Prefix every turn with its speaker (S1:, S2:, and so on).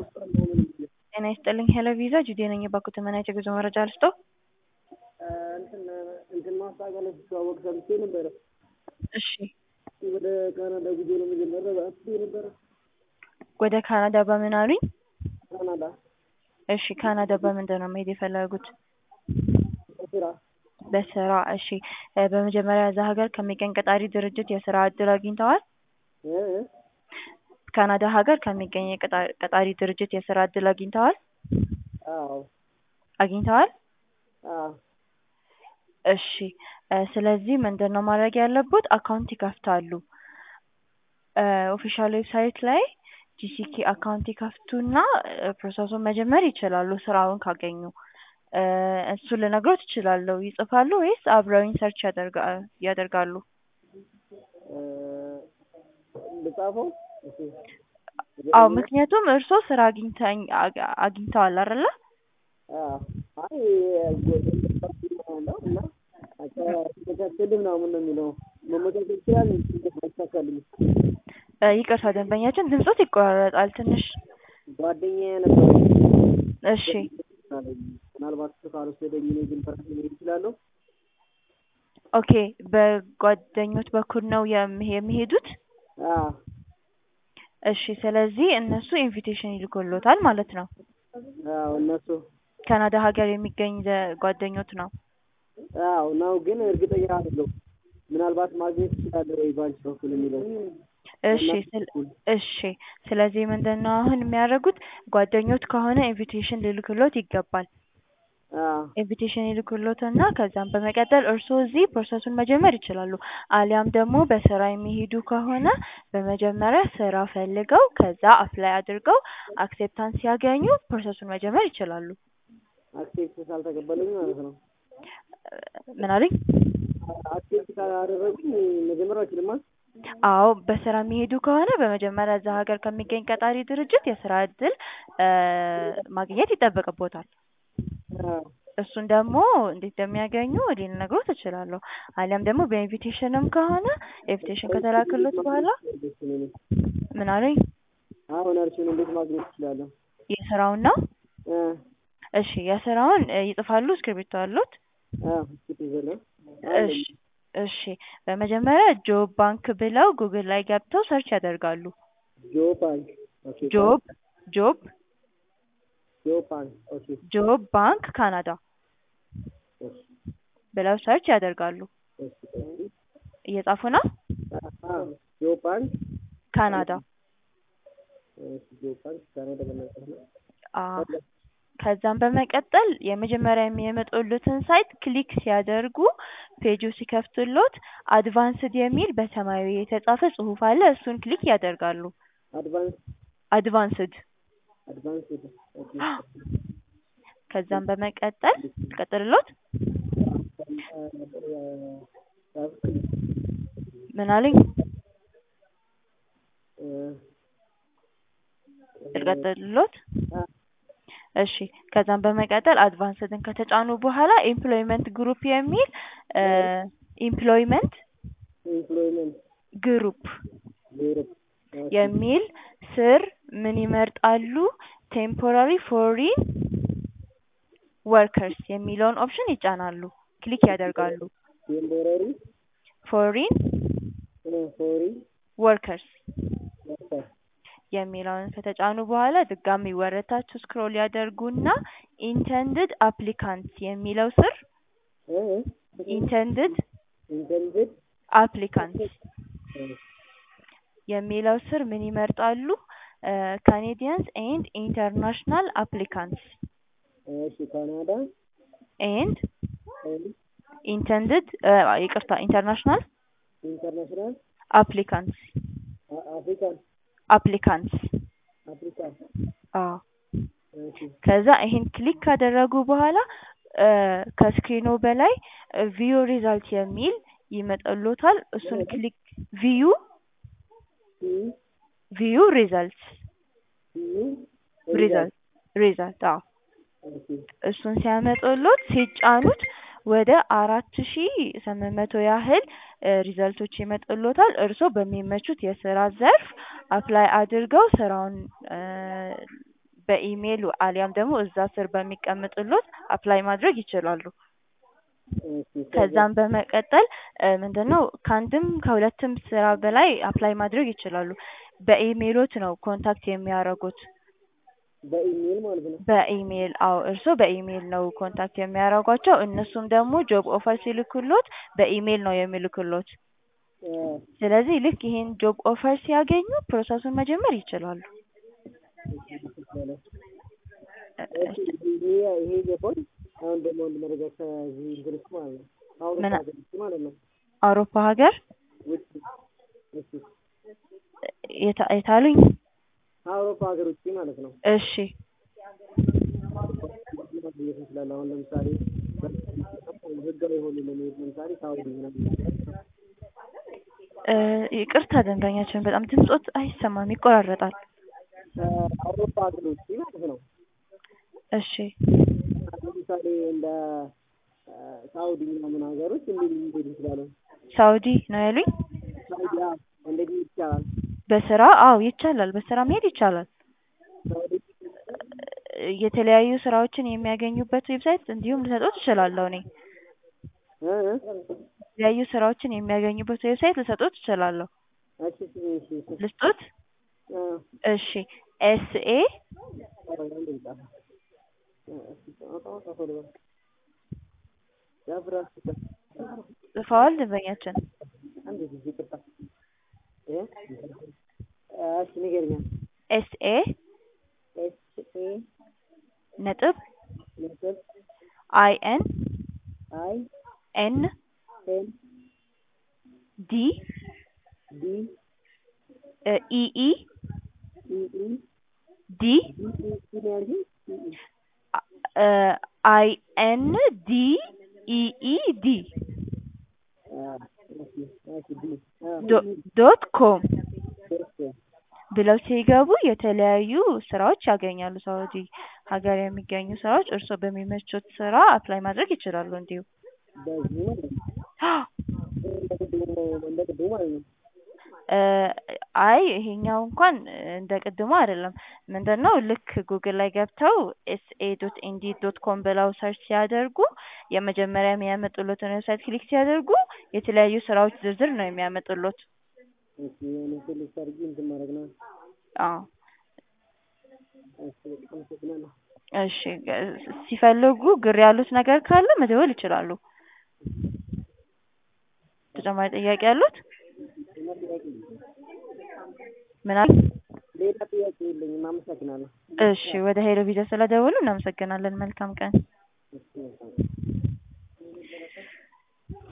S1: ጤና ይስጥልኝ ሄሎ ቪዛ ጁዴ ነኝ። የባንኩ ተመናጭ የጉዞ መረጃ ልስጦ?
S2: እንትን ማስታወቂያ ላይ ሲተዋወቅ ሰምቼ ነበረ።
S1: እሺ
S2: ወደ ካናዳ ጉዞ ለመጀመሪያ አስቤ ነበረ።
S1: ወደ ካናዳ በምን አሉኝ?
S2: ካናዳ
S1: እሺ ካናዳ በምንድን ነው መሄድ የፈለጉት?
S2: ስራ
S1: በስራ እሺ እ በመጀመሪያ እዛ ሀገር ከሚገኝ ቀጣሪ ድርጅት የስራ እድል አግኝተዋል?
S2: እ እ
S1: ካናዳ ሀገር ከሚገኝ የቀጣ- ቀጣሪ ድርጅት የስራ እድል አግኝተዋል?
S2: አዎ
S1: አግኝተዋል?
S2: አዎ
S1: እሺ እ ስለዚህ ምንድን ነው ማድረግ ያለቦት አካውንት ይከፍታሉ። እ ኦፊሻል ዌብሳይት ላይ ጂሲኬ አካውንት ይከፍቱና እ ፕሮሰሱን መጀመር ይችላሉ ስራውን ካገኙ። እ እሱን ልነግሮት እችላለሁ። ይጽፋሉ ወይስ አብረውኝ ሰርች ያደርጋ ያደርጋሉ?
S2: እ ልጻፈው? እሺ
S1: አዎ ምክንያቱም እርስዎ ስራ አግኝተኝ አግ- አግኝተዋል አይደለ?
S2: አዎ አይ ያለው እና ተከታተል ምናምን ነው የሚለው መመቻቸት ይችላል አይሳካልኝ
S1: እ ይቅርታ ደንበኛችን ድምጾት ይቆራረጣል ትንሽ።
S2: ጓደኛዬ ነበር
S1: እሺ
S2: ምናልባት እሱ ካልወሰደኝ እኔ ግን በራሴ መሄድ እችላለሁ
S1: ኦኬ በጓደኞት በኩል ነው የሚ- የሚሄዱት?
S2: አዎ
S1: እሺ ስለዚህ እነሱ ኢንቪቴሽን ይልኩልዎታል ማለት ነው።
S2: አዎ እነሱ
S1: ካናዳ ሀገር የሚገኝ ዘ- ጓደኞት ነው?
S2: አዎ ነው ግን እርግጠኛ አይደለሁም ምናልባት ማግኘት እችላለሁ ወይ ባንቺ በኩል የሚለው
S1: እሺ ስለ እሺ ስለዚህ ምንድን ነው አሁን የሚያደርጉት ጓደኞት ከሆነ ኢንቪቴሽን ሊልክልዎት ይገባል።
S2: አዎ
S1: ኢንቪቴሽን ይልኩልዎትና ከዛም በመቀጠል እርስዎ እዚህ ፕሮሰሱን መጀመር ይችላሉ። አሊያም ደግሞ በስራ የሚሄዱ ከሆነ በመጀመሪያ ስራ ፈልገው ከዛ አፕላይ አድርገው አክሴፕታንስ ሲያገኙ ፕሮሰሱን መጀመር ይችላሉ።
S2: አክሴፕት ካልተቀበሉኝ ማለት ነው
S1: ምን አሉኝ?
S2: አክሴፕት ካላደረጉኝ መጀመር አልችልማ
S1: አዎ በስራ የሚሄዱ ከሆነ በመጀመሪያ እዛ ሀገር ከሚገኝ ቀጣሪ ድርጅት የስራ እድል እ ማግኘት ይጠበቅብዎታል።
S2: አዎ
S1: እሱን ደግሞ እንዴት እንደሚያገኙ እኔ ልነግሮት እችላለሁ። አሊያም ደግሞ በኢንቪቴሽንም ከሆነ ኢንቪቴሽን ከተላከልዎት በኋላ ምን አሉኝ?
S2: አሁን እርሱን እንዴት ማግኘት እችላለሁ?
S1: የስራውን ነው?
S2: እ
S1: እሺ የስራውን እ ይጽፋሉ እስክሪብቶ አለዎት?
S2: አዎ እስኪ ይዘለው
S1: እሺ እሺ በመጀመሪያ ጆብ ባንክ ብለው ጉግል ላይ ገብተው ሰርች ያደርጋሉ።
S2: ጆ ባንክ ኦኬ
S1: ጆብ ጆብ
S2: ጆ ባንክ ኦኬ
S1: ጆብ ባንክ ካናዳ
S2: እሺ
S1: ብለው ሰርች ያደርጋሉ።
S2: እሺ ቆይ
S1: እየጻፉ ነው?
S2: አዎ ጆ ባንክ
S1: ካናዳ
S2: እሺ ጆ ባንክ ካናዳ በመጻፍ ነው
S1: አዎ ከዛም በመቀጠል የመጀመሪያ የሚያመጡልዎትን ሳይት ክሊክ ሲያደርጉ ፔጁ ሲከፍትልዎት አድቫንስድ የሚል በሰማያዊ የተጻፈ ጽሁፍ አለ እሱን ክሊክ ያደርጋሉ።
S2: አድቫንስ
S1: አድቫንስድ
S2: አድቫንስድ ኦኬ
S1: ከዛም በመቀጠል ልቀጥልልዎት? ምን አሉኝ? ልቀጥልልዎት? እሺ ከዛም በመቀጠል አድቫንስድን ከተጫኑ በኋላ ኤምፕሎይመንት ግሩፕ የሚል እ ኤምፕሎይመንት
S2: ኤምፕሎይመንት
S1: ግሩፕ
S2: ግሩፕ
S1: የሚል ስር ምን ይመርጣሉ? ቴምፖራሪ ፎሪን ወርከርስ የሚለውን ኦፕሽን ይጫናሉ። ክሊክ ያደርጋሉ።
S2: ቴምፖራሪ
S1: ፎሪን
S2: ፎሪ
S1: ወርከርስ
S2: ወርከር
S1: የሚለውን ከተጫኑ በኋላ ድጋሚ ወደ ታች ስክሮል ያደርጉና ኢንተንድድ አፕሊካንትስ የሚለው ስር
S2: እ
S1: ኢንተንድድ
S2: ኢንተንድድ
S1: አፕሊካንትስ የሚለው ስር ምን ይመርጣሉ? ካኔዲያንስ ኤንድ ኢንተርናሽናል አፕሊካንትስ
S2: እሺ ካናዳ
S1: ኤንድ
S2: ኤንድ
S1: ኢንተንድድ ይቅርታ ኢንተርናሽናል
S2: ኢንተርናሽናል
S1: አፕሊካንትስ
S2: አፍሪካን
S1: አፕሊካንትስ
S2: አፍሪካን
S1: አዎ
S2: እሺ
S1: ከዛ ይሄን ክሊክ ካደረጉ በኋላ እ ከስክሪኑ በላይ ቪው ሪዛልት የሚል ይመጣልዎታል። እሱን ክሊክ ቪዩ
S2: ሲ
S1: ቪዩ ሪዛልት
S2: ሲ
S1: ሪዛልት ሪዛልት አዎ
S2: ኦኬ
S1: እሱን ሲያመጡልዎት ሲጫኑት ወደ አራት ሺ ስምንት መቶ ያህል ሪዘልቶች ይመጡልዎታል። እርስዎ በሚመቹት የስራ ዘርፍ አፕላይ አድርገው ስራውን በኢሜይል አሊያም ደግሞ እዛ ስር በሚቀመጥሎት አፕላይ ማድረግ ይችላሉ።
S2: እሺ
S1: ከዛም በመቀጠል እ ምንድነው ከአንድም ከሁለትም ስራ በላይ አፕላይ ማድረግ ይችላሉ። በኢሜይሎት ነው ኮንታክት የሚያደርጉት።
S2: በኢሜይል ማለት ነው።
S1: በኢሜይል አዎ፣ እርስዎ በኢሜይል ነው ኮንታክት የሚያደርጓቸው። እነሱም ደግሞ ጆብ ኦፈር ሲልኩሎት በኢሜይል ነው የሚልኩሎት።
S2: እ
S1: ስለዚህ ልክ ይሄን ጆብ ኦፈር ሲያገኙ ፕሮሰሱን መጀመር ይችላሉ።
S2: እሺ ይሄ ይሄ ገባኝ። አሁን ደግሞ አንድ መረጃ ከዚህ እንትን ውስጥ ማለት ነው አውሮፓ
S1: ምን-
S2: ሀገር ውስጥ ማለት ነው
S1: አውሮፓ ሀገር
S2: ውጭ እሺ
S1: የታ- የታሉኝ?
S2: አውሮፓ ሀገር ውጭ ማለት ነው
S1: እሺ
S2: ማግኘት እንችላለን። አሁን ለምሳሌ ህጋዊ የሆኑ ለመሄድ ለምሳሌ ሳውዲ ምናምን
S1: እ ይቅርታ ደንበኛችን በጣም ድምጾት አይሰማም፣ ይቆራረጣል።
S2: ከአውሮፓ ሀገር ውጭ ማለት ነው
S1: እሺ
S2: ለምሳሌ እንደ እ ሳውዲ ምናምን ሀገሮች እንዴት ሊሄድ እንችላለን?
S1: ሳውዲ ነው ያሉኝ?
S2: ሳውዲ አዎ፣ እንዴት ይቻላል?
S1: በስራ አዎ ይቻላል፣ በስራ መሄድ ይቻላል።
S2: ሳውዲ
S1: እ የተለያዩ ስራዎችን የሚያገኙበት ዌብሳይት እንዲሁም ልሰጦት እችላለሁ እኔ
S2: እ እ
S1: የተለያዩ ስራዎችን የሚያገኙበት ዌብሳይት ልሰጦት እችላለሁ።
S2: እሺ እሺ እሺ እሺ
S1: ልስጦት?
S2: እ
S1: እሺ ኤስኤ
S2: ኧረ አንዴ ልጻፍ። እ እሺ አውጣ አውጣ ቶሎ በል። ያፍራ
S1: ጽፈዋል ደንበኛችን?
S2: አንዴ ጊዜ ይቅርታ እ እሺ ንገረኝ።
S1: ኤስኤ
S2: ኤስ ኤ
S1: ነጥብ
S2: ነጥብ
S1: አይ ኤን
S2: አይ
S1: ኤን
S2: ኤን
S1: ዲ
S2: ዲ
S1: ኢኢ
S2: ኢ ኢ
S1: ዲ
S2: ዲ ኢ ኢ ነው ያልሽኝ? ኢ ኢ
S1: አይ ኤን ዲ ኢኢ ዲ
S2: አ እሺ እሺ ዲ አ
S1: ዶ- ዶት ኮም
S2: እሺ
S1: ብለው ሲገቡ የተለያዩ ስራዎች ያገኛሉ። ሳውዲ ሀገር የሚገኙ ስራዎች እርስዎ በሚመቹት ስራ አፕላይ ማድረግ ይችላሉ። እንዲሁ
S2: በዚህ ማለት ነው እንደ ቅድሙ እንደ ቅድሙ ማለት ነው።
S1: እ አይ ይሄኛው እንኳን እንደ ቅድሙ አይደለም። ምንድን ነው ልክ ጉግል ላይ ገብተው ኤስኤ ዶት ኢንዲድ ዶት ኮም ብለው ሰርች ሲያደርጉ የመጀመሪያ የሚያመጡሎትን ዌብሳይት ክሊክ ሲያደርጉ የተለያዩ ስራዎች ዝርዝር ነው የሚያመጡሎት።
S2: እሺ የሆነ ስልክ አድርጊ እንትን ማድረግ ነው።
S1: አዎ
S2: እሺ በጣም አመሰግናለሁ።
S1: እሺ እ ሲፈልጉ ግር ያሉት ነገር ካለ መደወል ይችላሉ። ተጨማሪ ጥያቄ ያሉት?
S2: ሌላ ጥያቄ የለኝም።
S1: ምን አሉ?
S2: ሌላ ጥያቄ የለኝም። አመሰግናለሁ።
S1: እሺ ወደ ሄሎ ቪዲዮ ስለደወሉ እናመሰግናለን። መልካም ቀን።
S2: እሺ መልካም